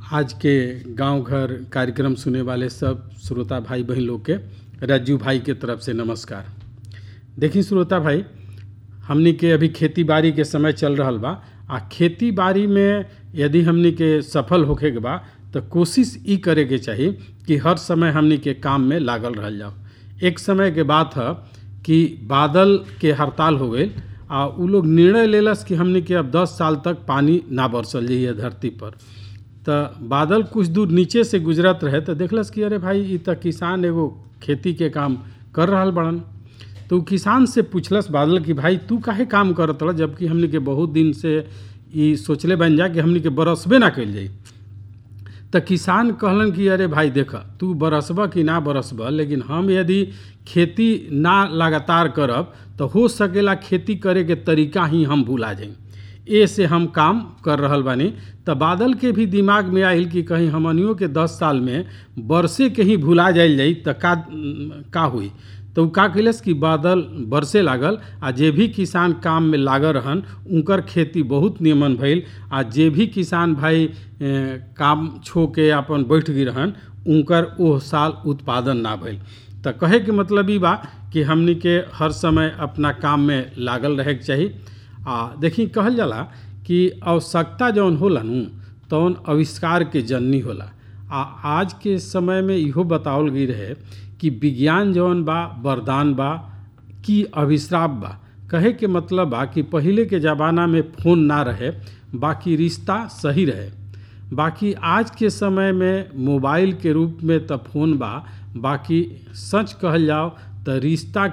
आज के गांव घर कार्यक्रम सुने वाले सब श्रोता भाई बहन लोग के राजू भाई के तरफ से नमस्कार देखी श्रोता भाई हमनी के अभी खेती बाड़ी के समय चल रहल बा आ खेती बाड़ी में यदि हमनी के सफल होखे के बा तो कोशिश ई करे के चाही कि हर समय हमनी के काम में लागल रहल जाओ एक समय के बात है कि बादल के हड़ताल हो गई आ उ लोग निर्णय लेलस कि हमनी के अब 10 साल तक पानी ना बरसल जाइए धरती पर तो बादल कुछ दूर नीचे से गुजरत रहे तो देखलस कि अरे भाई ई तो किसान एगो खेती के काम कर रहल बड़न तो उ किसान से पूछलस बादल कि भाई तू काहे काम करत रह जबकि हमनी के बहुत दिन से ई सोचले बन जा कि हमनी के बरसबे ना कइल जाई तो किसान कहलन कि अरे भाई देख तू बरसबा कि ना बरसबा लेकिन हम यदि खेती ना लगातार करब तो हो सकेला खेती करे के तरीका ही हम भूला जाई ए से हम काम कर रहल बानी तो बादल के भी दिमाग में आइल कि कहीं हमनियों के दस साल में बरसे के ही भुला जाइल जाई तो का का हुई तो उ का कैलस कि बादल बरसे लागल आ जे भी किसान काम में लागल रहन उनकर खेती बहुत नियमन भइल आ जे भी किसान भाई ए, काम छो के अपन बैठ गई रहन उनकर ओह साल उत्पादन ना भइल तो कहे के मतलब ई बा कि हमनी के हर समय अपना काम में लागल रहे के चाही आ देखी कहल जाला कि आवश्यकता जौन होला नु तौन आविष्कार के जननी होला आ आज के समय में इहो बतावल गई रहे कि विज्ञान जौन बा वरदान बा कि अभिश्राप बा कहे के मतलब बा कि पहिले के ज़माना में फोन ना रहे बाकी रिश्ता सही रहे बाकी आज के समय में मोबाइल के रूप में तो फोन बा बाकी सच कहल जाओ तो रिश्ता